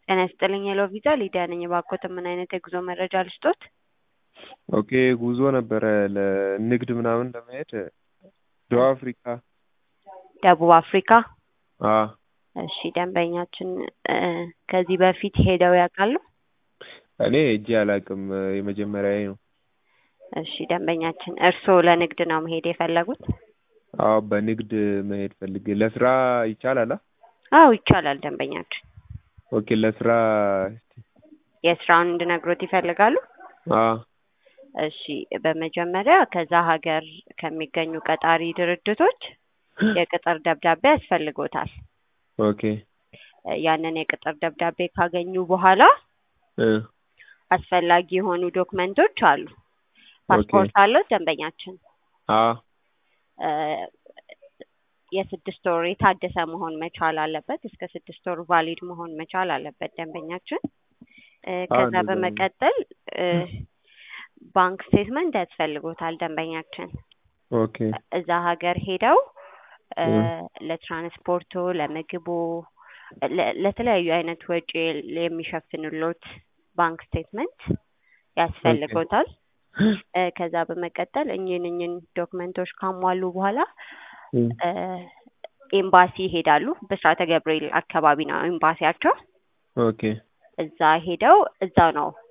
ጤና ይስጥልኝ ሄሎ ቪዛ ሊዲያ ነኝ። እባክዎትን ምን አይነት የጉዞ መረጃ ልስጦት? ኦኬ ጉዞ ነበረ ለንግድ ምናምን ለመሄድ ደቡብ አፍሪካ። ደቡብ አፍሪካ? አ እሺ ደንበኛችን እ ከዚህ በፊት ሄደው ያውቃሉ? እኔ ሄጄ አላውቅም የመጀመሪያዬ ነው። እሺ ደንበኛችን እርስዎ ለንግድ ነው መሄድ የፈለጉት? አዎ በንግድ መሄድ ፈልጌ ለስራ ይቻላል? አ አዎ ይቻላል ደንበኛችን። ኦኬ ለስራ የስራውን እንድነግሮት ይፈልጋሉ? አ እሺ በመጀመሪያ ከዛ ሀገር ከሚገኙ ቀጣሪ ድርጅቶች የቅጥር ደብዳቤ ያስፈልጎታል። ኦኬ ያንን የቅጥር ደብዳቤ ካገኙ በኋላ እ አስፈላጊ የሆኑ ዶክመንቶች አሉ። ፓስፖርት አለው ደንበኛችን? አ እ የስድስት ወር የታደሰ መሆን መቻል አለበት። እስከ ስድስት ወር ቫሊድ መሆን መቻል አለበት ደንበኛችን። እ ከዛ እንደዛ ነው። በመቀጠል እ ባንክ ስቴትመንት ያስፈልጎታል ደንበኛችን። ኦኬ እዛ ሀገር ሄደው እ እ ለትራንስፖርቶ፣ ለምግቦ፣ ለ- ለተለያዩ አይነት ወጪ የሚሸፍንሎት ባንክ ስቴትመንት ያስፈልጎታል። እ ከዛ በመቀጠል እኚህን እኚህን ዶክመንቶች ካሟሉ በኋላ እ እ ኤምባሲ ይሄዳሉ። ብስራተ ገብርኤል አካባቢ ነው ኤምባሲያቸው። ኦኬ እዛ ሄደው እዛው ነው